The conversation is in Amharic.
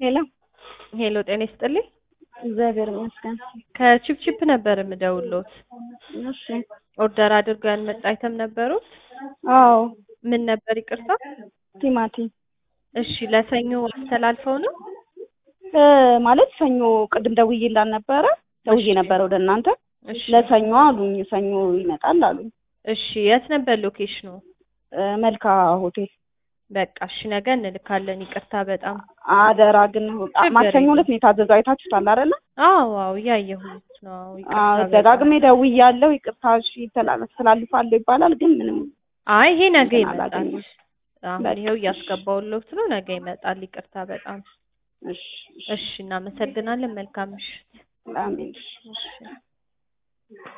ሄሎ ሄሎ ጤና ይስጥልኝ። እግዚአብሔር ይመስገን። ከቺፕቺፕ ነበር የምደውልዎት። እሺ ኦርደር አድርገው ያልመጣ አይተም ነበሩት? አዎ ምን ነበር ይቅርታ? ቲማቲም እሺ ለሰኞ አስተላልፈው ነው? እ ማለት ሰኞ ቅድም ደውዬላን ነበረ ደውዬ ነበረ ወደ እናንተ እሺ ለሰኞ አሉኝ። ሰኞ ይመጣል አሉኝ። እሺ የት ነበር ሎኬሽኑ? እ መልካ ሆቴል በቃ እሺ ነገ እንልካለን። ይቅርታ በጣም አደራ ግን ማክሰኞ ዕለት ነው የታዘዘው። አይታችሁታል አይደለ? አዎ አዎ እያየሁት ነው። ይቅርታ አዎ በጣም። ደጋግሜ ደውያለሁ። ይቅርታ እሺ ተላልፋለሁ ይባላል ግን ምንም አይ ይሄ ነገ እንትን ይመጣል። አላገኘሁም። አሁን በቃ ይኸው እያስገባሁልዎት ነው። ነገ ይመጣል። ይቅርታ በጣም እሺ እሺ እናመሰግናለን። መልካም ምሽት። አሜን። እሺ